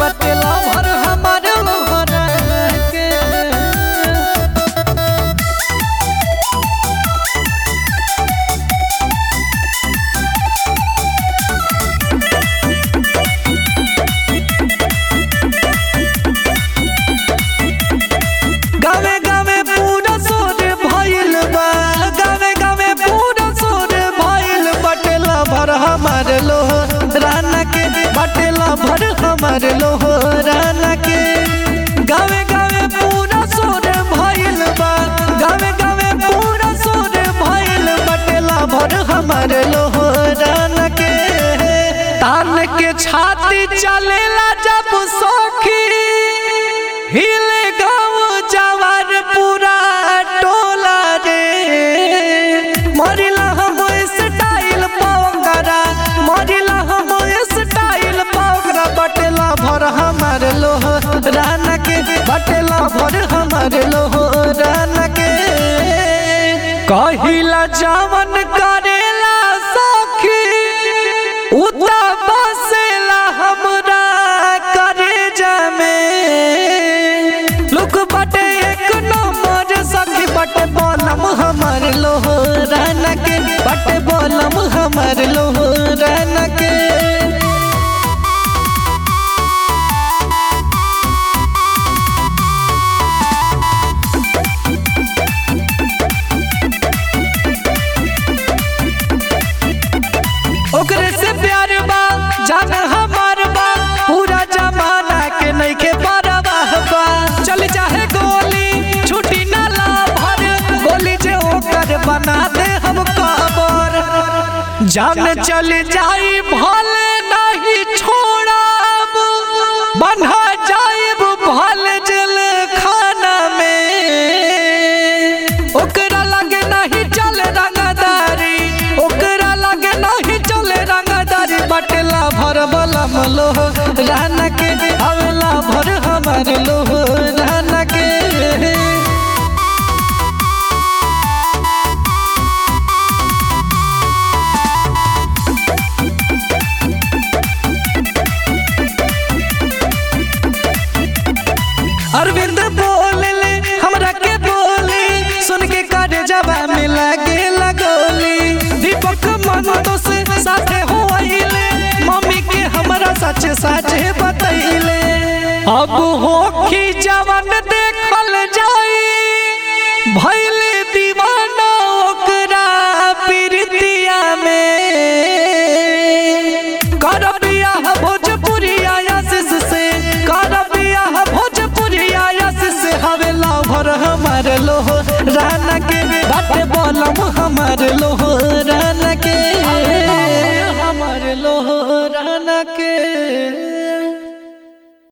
बटेला भर हमार लोहरा के गावे गावे पूरा सोर भइल बा गावे गावे पूरा सोर भइल बटेला भर हमार लोह राना के बटेला भर हमार लोह राना के गावे गावे पूरा सोर भइल बा गावे गावे पूरा सोर भइल बटेला भर हमार लोह राना के तान के छाती चलेला जब सखी हिले गाँव जवार पूरा टोला रे मरिला हम स्टाइल पावकरा मरिला हम स्टाइल पावकरा बटेला भर हमार लोह राना के बटेला भर हमार लोह राना के कहिला जावन करेला सखी उता बसेला हमरा करे जामे लुक बटे एक नंबर सखी बटे बोलम हमर लोहराना के बटे बोलम हमर लोहराना के ओकरे से प्यार बा जान हमार बा पूरा जमाना के नइखे परवाह बा चल चाहे गोली छुटी ना ला भर गोली जे ओकर बना दे हम कबर जान चल जाई भले नहीं छोड़ब बन्हा जाइब भले जल खाना में ओकरा लगे नहीं चल रंगदारी ओकरा लगे नहीं चल रंगदारी बटला भर बलम लोह रहना के अवला भर हमार लोह रहना के अरविंद बोले ले हमरा के बोले सुन के कर जबा में लगे लगोली दीपक मन तो से साथे हो आइले मम्मी के हमरा सच सच बतैले अब हो की जवन देखल जाई भइले दीवाना ओकरा प्रीतिया में कर बियाह भोजपुरिया आशीष से कर बियाह भोजपुरिया आशीष से हवे लाभर हमार लोह राना के बाटे बोलम हमार लोह